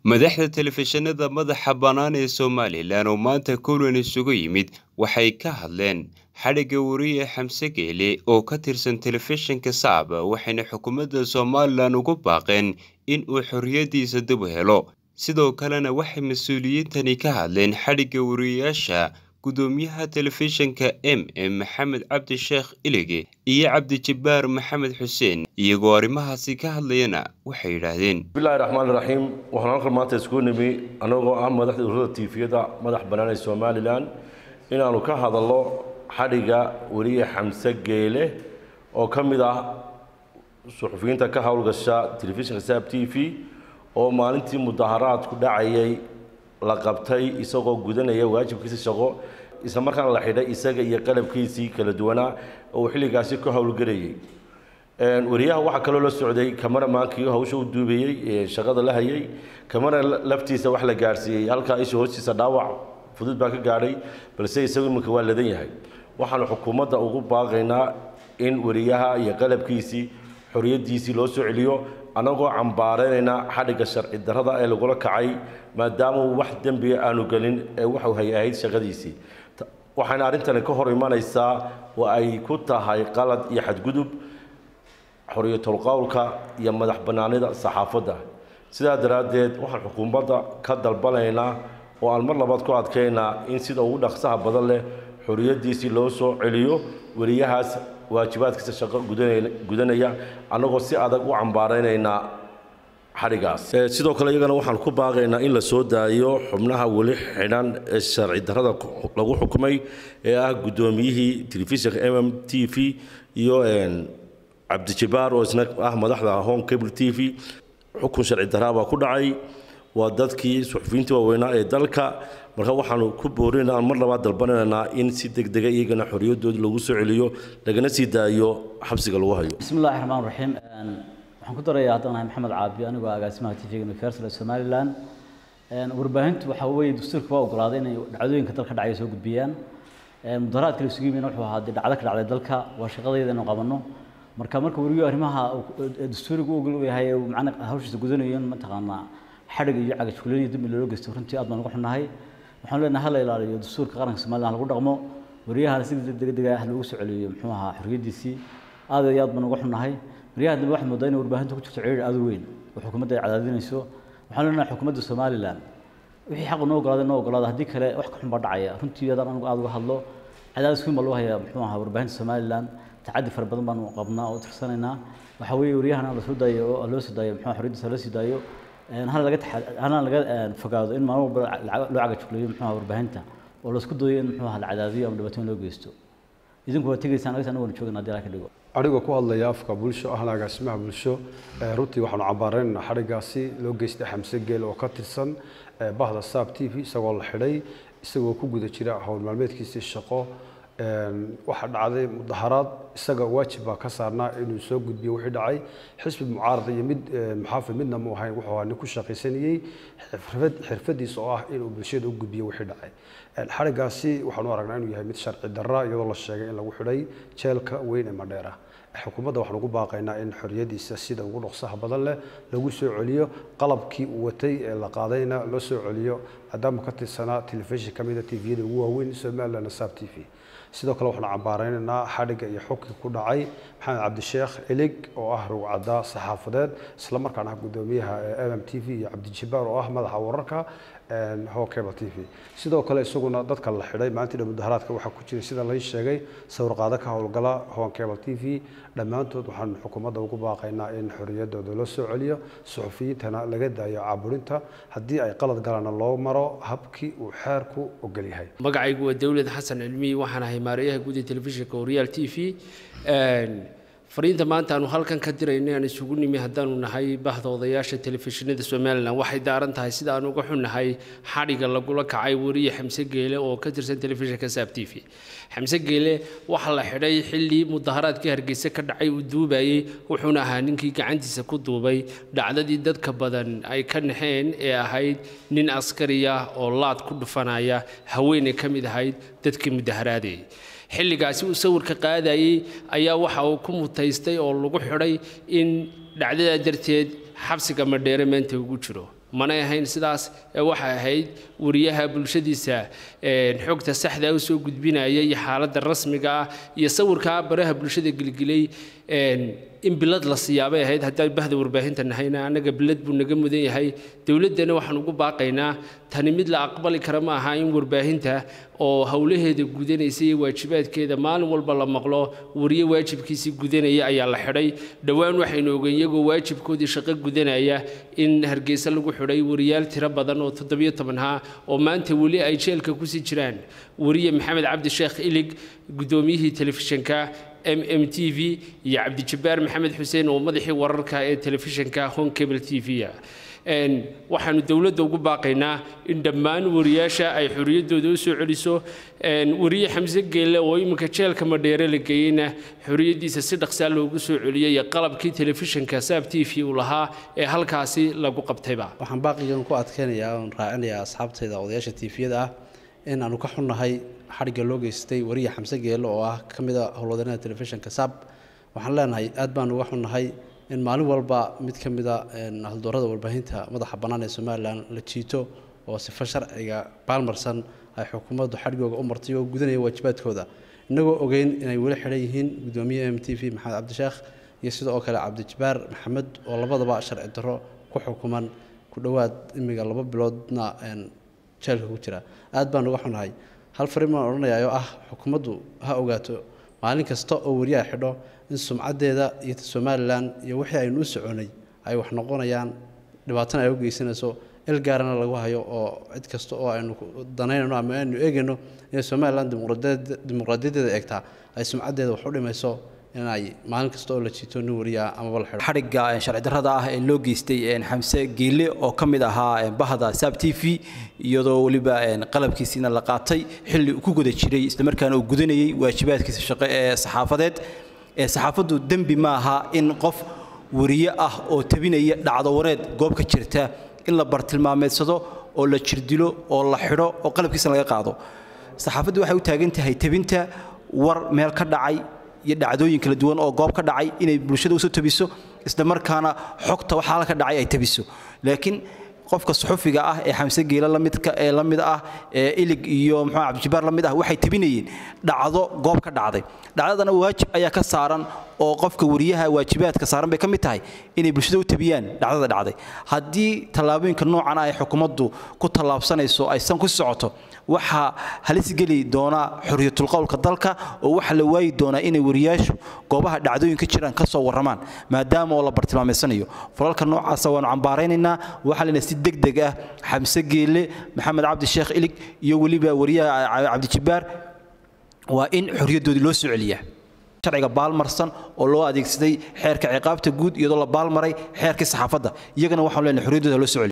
madaxda telefishinada madaxa bannaan ee somalilan oo maanta kulan isugu yimid waxay ka hadleen xadhigga wariye xamse geele oo ka tirsan telefishinka sacab waxayna xukuumadda somalilan ugu baaqeen in uu xorriyaddiisa dib u helo sidoo kalena waxay mas-uuliyiintani ka hadleen xadhigga wariyeyaasha gudoomiyaha telefishinka m m maxamed cabdi sheekh ilige iyo cabdijabbaar maxamed xuseen iyagoo arrimahaasi ka hadlayana waxay yidhaahdeen bismillahi raxmaan raxiim waxaan halkan maanta isku nimi annagoo ah madaxda ururada tiifiyada madax bannaan ee somalilan inaannu ka hadalno xadhigga weriye xamse geele oo ka mid ah suxufiyiinta ka howlgasha telefishinka saab t v oo maalintii mudaharaadku dhacayay la qabtay isagoo gudanaya waajibkiisa shaqo isla markaana la xidhay isaga iyo qalabkiisii kala duwanaa oo uu xilligaasi ka howlgelayay wariyaha waxaa kaloo la socday kamaramankii hawsha u duubayey shaqada la hayay kamara laftiisa wax la gaadhsiiyey halkaa isha hoostiisa dhaawac fudud baa ka gaadhay balse isagu iminka waa ladan yahay waxaanu xukuumadda ugu baaqaynaa in wariyaha iyo qalabkiisii xoriyaddiisii loo soo celiyo annagoo cambaaraynayna xadhigga sharci darrada ee lagula kacay maadaama uu wax dembiga aanu gelin ee waxuu hay ahayd shaqadiisii waxayna arrintani ka hor imanaysaa oo ay ku tahay qalad iyo xadgudub xoriyatul qowlka iyo madax bannaanida saxaafadda sidaa daraaddeed waxaan xukuumadda ka dalbanaynaa oo aan mar labaad ku adkaynaa in sida ugu dhaqsaha badan leh xoriyaddiisii loo soo celiyo weriyahaas waajibaadkiisa shaqo gudanaya annagoo si adag u cambaaraynaynaa xadhigaas sidoo kale iyagana waxaan ku baaqaynaa in la soo daayo xubnaha weli xidhan ee sharci darrada lagu xukumay ee ah guddoomiyihii telefishinka m m t v iyo cabdijabbaar oo isna ah madaxda home cable t v xukun sharci darraa baa ku dhacay waa dadkii suxufiyiintii waaweynaa ee dalka marka waxaanu ku boorinaa mar labaad dalbanaynaa in si degdega iyagana xoriyadooda lagu soo celiyo lagana sii daayo xabsiga lagu hayo bismillahi raxmaan raxiim waxaan ku darayaa haddaan ahay maxamed caabi anigoo agaasimaha t v-ga universal ee somaliland warbaahintu waxa weeye dastuurka waa ogolaaday inay dhacdooyinka dalka dhacaya soo gudbiyaan mudaharaadka la isugu yimina wuxuu ahaa dee dhacdo ka dhacday dalka waa shaqadayda inuu qabanno marka marka weriyo arrimaha dastuuriga u ogol yahay macna hawshiisa gudanayo in mataqaanaa xadhig iyo cagajkuleyn iyo dambi loola geysto runtii aad baan uga xunnahay waxaan leenahay hala ilaaliyo dastuurka qaranka somaliland lagu dhaqmo waryahana si degdega ah loogu soo celiyo muxuu ahaa xorriyaddiisii aad iyo aad baan uga xunnahay waryaha dambe waxaad moodaa inay warbaahinta ku jirto ciriir aad u weyn oo xukuumadda ay cadaadinayso waxaan leenahay xukuumadda somaliland wixii xaq noo ogolaada noo ogolaada haddii kale wax ka xun baa dhacaya runtii adaan anigu aad uga hadlo cadaadis weyn baa loo hayaa muxuu ahaa warbaahinta somaliland tacaddi fara badan baanu qabnaa oo tirsanaynaa waxa weeye waryahana la soo daayo oo loo soo daayo muxuu xorriyaddiisa loo sii daayo hana laga hana laga fogaado in maalin walba loo cagajugleeyo muxuu ahaa warbaahinta oo laisku dayo in muxuu ahaa la cadaadiyo ama dhibaatooyin loo geysto idinku waa tegaysaan anagas anagoona joogana haddii ala ka dhigo anigoo ku hadlaya afka bulsho ahna agaasimaha bulsho runtii waxaanu cambaaraynaynaa xadhiggaasi loo geystay xamse geel oo ka tirsan bahda saab t v isagoo la xidhay isagoo ku guda jira howl maalmeedkiisii shaqo waxaa dhacday mudaharaad isaga waajib baa ka saarnaa inuu soo gudbiyo wixii dhacay xisbi mucaarad iyo mid muxaafid midna mu ahayn wuxuu ahaa nin ku shaqaysanayey xirfadiisa oo ah inuu bulshada u gudbiyo wixii dhacay xadhiggaasi waxaanu aragnaa inuu yahay mid sharci darra iyadoo la sheegay in lagu xidhay jeelka weyn ee madheera xukuumadda waxaan ugu baaqaynaa in xorriyaddiisa sida ugu dhaqsaha badan leh lagu soo celiyo qalabkii uu watay ee la qaadayna loo soo celiyo maadaama ka tirsanaa telefishin ka mida tviyada ugu waaweyn somaliland saab t v sidoo kale waxaanu cambaaraynaynaa xadhigga iyo xukii ku dhacay maxamed cabdisheekh elig oo ah rugcadda saxaafadeed isla markaana ah guddoomiyaha m m t v iyo cabdijabbaar oo ah madaxa wararka ho cable t v sidoo kale isaguna dadka la xidhay maalintii mudaharaadka waxaa ku jiray sida lai sheegay sawirqaado ka howlgala hon cable t v dhammaantood waxaanu xukuumadda ugu baaqaynaa in xorriyaddooda loo soo celiyo suxufiyiintana laga daayo caaburinta haddii ay qalad galana loo maro habkii uu xeerku ogol yahay magacaygu waa dowlad xasan cilmiyi waxaan ahay maarayaha guud ee telefishinka horyaal t v fariinta maanta aanu halkan ka dirayna aan isugu nimi haddaanu nahay bahda odayaasha telefishinada somalilan waxay daaran tahay sida aan uga xunnahay xadhigga lagula kacay weriye xamse geele oo ka tirsan telefishinka saab t v xamse geele waxaa la xidhay xilli mudaharaadkii hargeysa ka dhacay uu duubayey wuxuuna ahaa ninkii gacantiisa ku duubay dhacdadii dadka badan ay ka naxeen ee ahayd nin askari ah oo laad ku dhufanaya haweeney ka mid ahayd dadkii mudaharaadayay xilligaasi uu sawirka qaadayey ayaa waxa uu ku mutaystay oo lagu xidhay in dhacdadaa darteed xabsiga madheere maanta ugu jiro manay ahayn sidaas ee waxay ahayd wariyaha bulshadiisa xogta saxda u soo gudbinaya iyo xaaladda rasmiga ah iyo sawirkaa baraha bulshada gelgelay in bilad la siyaabay ahayd haddaan bahda warbaahinta nahayna annaga bilad buu naga mudan yahay dowladdana waxaan ugu baaqaynaa tani mid la aqbali kara ma aha in warbaahinta oo howlaheeda gudanaysa iyo waajibaadkeeda maalin walba la maqlo wariye waajibkiisii gudanaya ayaa la xidhay dhowaan waxaynu ogeyn iyagoo waajibkoodii shaqo gudanaya in hargeysa lagu xidhay wariyaal tiro badan oo toddobiyo toban ha oo maanta weli ay jeelka kusii jiraan wariye maxamed cabdi sheekh ilig guddoomiyihii telefishinka m m t v iyo cabdijabbaar maxamed xuseen oo madaxii wararka ee telefishinka home cable t v waxaanu dowladda ugu baaqaynaa in dhammaan wariyaasha ay xorriyaddooda u soo celiso wariye xamse geelle oo iminka jeelka madheere la geeyeyna xorriyaddiisa si dhaqsaa loogu soo celiyey qalabkii telefishinka saab t v uu lahaa ee halkaasi lagu qabtayba waxaan baaqigan ku adkeynayaa oon raacinayaa asxaabtayda odayaasha tiifiyada ah in aanu ka xunnahay xadhigga loo geystay wariye xamse geelle oo ah ka mid a howlwadeennada telefishinka saab waxaan leenahay aad baan uga xunnahay in maalin walba mid ka mid a haldoorada warbaahinta madaxa bannaan ee somalilan la jiito oo sifo sharciga baalmarsan ay xukuumaddu xadhigooga u martay oo gudanaya waajibaadkooda innagoo ogeyn inay weli xidhan yihiin guddoomiye m t v maxamed cabdisheekh iyo sidoo kale cabdijabbaar maxamed oo labadaba sharci darro ku xukuman ku dhowaad imiga laba biloodna jeelka ku jira aad baan uga xunahay hal fariin baan odhanayaa oo ah xukuumaddu ha ogaato maalin kasta oo wariyaha xidho in sumcaddeeda iyo somalilan iyo wixii aynu u soconay ay wax noqonayaan dhibaatana ay u geysanayso il gaarana lagu hayo oo cid kasta oo aynu danaynayno ama aynu eegayno inay somalilan dimuqraadiyadeeda eegtaa ay sumcaddeeda wax u dhimayso in ay maalin kasta oo la jiito nin wariyaa amaba la xidho xadhigga sharci darrada ah ee loo geystay xamse geelle oo ka mid ahaa bahda saab t v iyadoo weliba qalabkiisiina la qaatay xilli uu ku guda jiray islamarkaana uu gudanayay waajibaadkiisa shaqo ee saxaafadeed saxaafaddu dembi ma aha in qof wariye ah oo tabinaya dhacdo wareed goob ka jirta in la bartilmaameedsado oo la jirdilo oo la xidho oo qalabkiisa laga qaado saxaafaddu waxay u taagan tahay tabinta war meel ka dhacay iyo dhacdooyin kala duwan oo goob ka dhacay inay bulshada usoo tabiso isla markaana xogta waxaa la ka dhacay ay tabiso laakiin qofka suxufiga ah ee xamse geela lamidka ee la mid ah ee ilig iyo muxuu cabdijabaar la mid ah waxay tabinayeen dhacdo goob ka dhacday dhacdadana waajib ayaa ka saaran oo qofka wariyaha waajibaadka saaran bay ka mid tahay inay bulshada u tabiyaan dhacdada dhacday haddii tallaabooyinka noocan ah ay xukuumaddu ku tallaabsanayso aysan ku socoto waxaa halis geli doona xorriyatul qowlka dalka oo waxaa la waayi doonaa inay wariyaashu goobaha dhacdooyinka jiraan ka soo warramaan maadaama oo la bartilmaameysanayo falalka noocaasa waanu cambaaraynaynaa waxaa lena si deg deg ah xamse geelle maxamed cabdi sheekh ilig iyo weliba wariyaha cabdijabbaar waa in xorriyaddoodii loo soo celiyaa sharciga baalmarsan oo loo adeegsaday xeerka ciqaabta guud iyadoo la baalmaray xeerkii saxaafadda iyagana waxaanu leenahay xorriyaddooda loo soo celiya